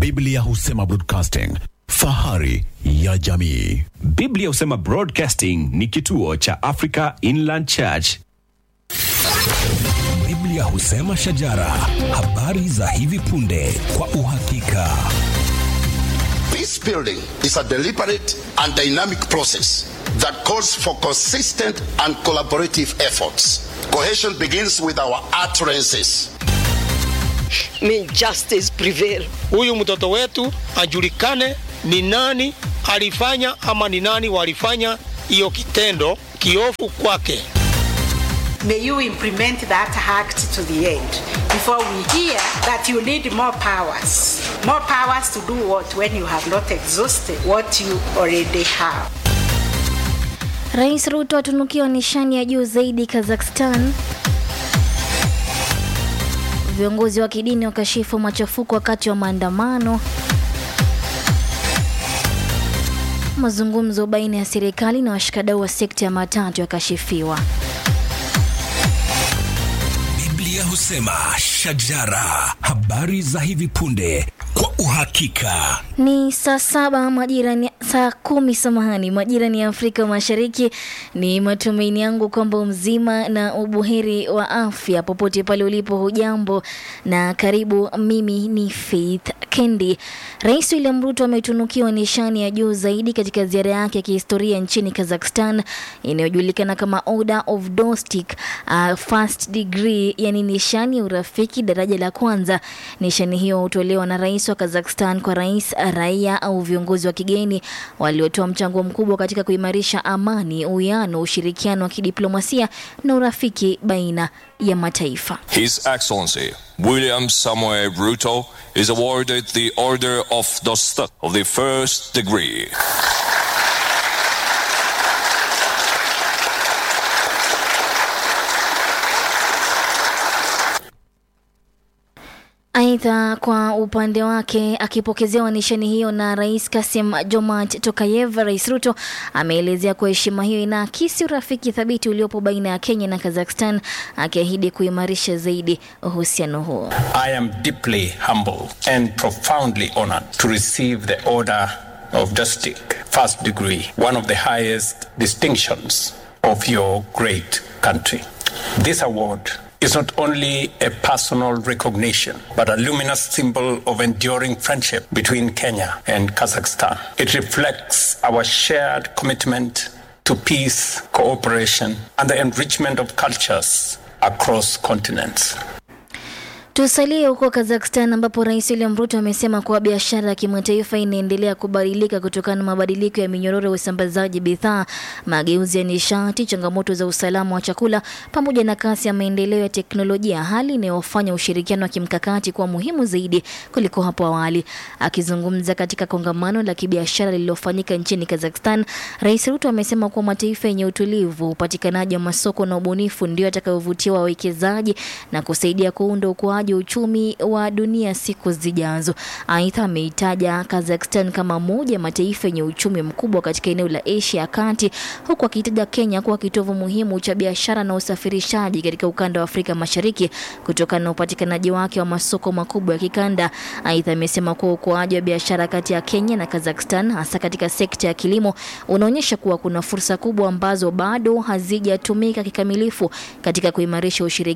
Biblia husema broadcasting, fahari ya jamii. Biblia husema Broadcasting ni kituo cha Africa Inland Church. Biblia husema shajara, habari za hivi punde kwa uhakika. Peace building is a deliberate and dynamic process that calls for consistent and collaborative efforts. Cohesion begins with our utterances. May justice prevail. huyu mtoto wetu ajulikane ni nani alifanya ama ni nani walifanya hiyo kitendo kiofu kwake. May you implement that act to the end before we hear that you need more powers. More powers to do what when you have not exhausted what you already have. Rais Ruto atunukiwa nishani ya juu zaidi Kazakhstan. Viongozi wa kidini wakashifu machafuko wakati wa maandamano. Mazungumzo baina ya serikali na washikadau wa sekta ya matatu yakashifiwa. Biblia husema shajara, habari za hivi punde kwa uhakika. Ni saa saba majira ni saa kumi samahani, majira ni ya Afrika Mashariki. Ni matumaini yangu kwamba mzima na ubuheri wa afya popote pale ulipo, hujambo na karibu. Mimi ni Faith Kendi. Rais William Ruto ametunukiwa nishani ya juu zaidi katika ziara yake ya kihistoria nchini Kazakhstan inayojulikana kama Order of Dostik uh, first degree, yani nishani ya urafiki daraja la kwanza. Nishani hiyo hutolewa na rais wa Kazakhstan kwa rais, raia au viongozi wa kigeni waliotoa mchango mkubwa katika kuimarisha amani, uwiano, ushirikiano wa kidiplomasia na urafiki baina ya mataifa. His Excellency William Samoei Ruto is awarded the Order of Dostok of the first degree. Aidha, kwa upande wake akipokezewa nishani hiyo na Rais Kasim Jomart Tokayev, Rais Ruto ameelezea kuwa heshima hiyo inaakisi urafiki thabiti uliopo baina ya Kenya na Kazakhstan, akiahidi kuimarisha zaidi uhusiano huo. I am deeply humbled and profoundly honored to receive the Order of Dostik, first degree, one of the highest distinctions of your great country. This award is not only a personal recognition, but a luminous symbol of enduring friendship between Kenya and Kazakhstan. It reflects our shared commitment to peace, cooperation, and the enrichment of cultures across continents. Tusalie huko Kazakhstan ambapo Rais William Ruto amesema kuwa biashara ya kimataifa inaendelea kubadilika kutokana na mabadiliko ya minyororo ya usambazaji bidhaa, mageuzi ya nishati, changamoto za usalama wa chakula pamoja na kasi ya maendeleo ya teknolojia, hali inayofanya ushirikiano wa kimkakati kuwa muhimu zaidi kuliko hapo awali. Akizungumza katika kongamano la kibiashara lililofanyika nchini Kazakhstan, Rais Ruto amesema kuwa mataifa yenye utulivu, upatikanaji wa masoko na ubunifu ndio atakayovutia wawekezaji na kusaidia kuunda ukuaji wa uchumi wa dunia siku zijazo. Aidha, ameitaja Kazakhstan kama moja ya mataifa yenye uchumi mkubwa katika eneo la Asia ya Kati, huku akitaja Kenya kuwa kitovu muhimu cha biashara na usafirishaji katika ukanda wa Afrika Mashariki kutokana na upatikanaji wake wa masoko makubwa ya kikanda. Aidha, amesema kuwa ukuaji wa biashara kati ya Kenya na Kazakhstan hasa katika sekta ya kilimo unaonyesha kuwa kuna fursa kubwa ambazo bado hazijatumika kikamilifu katika kuimarisha ushirikiano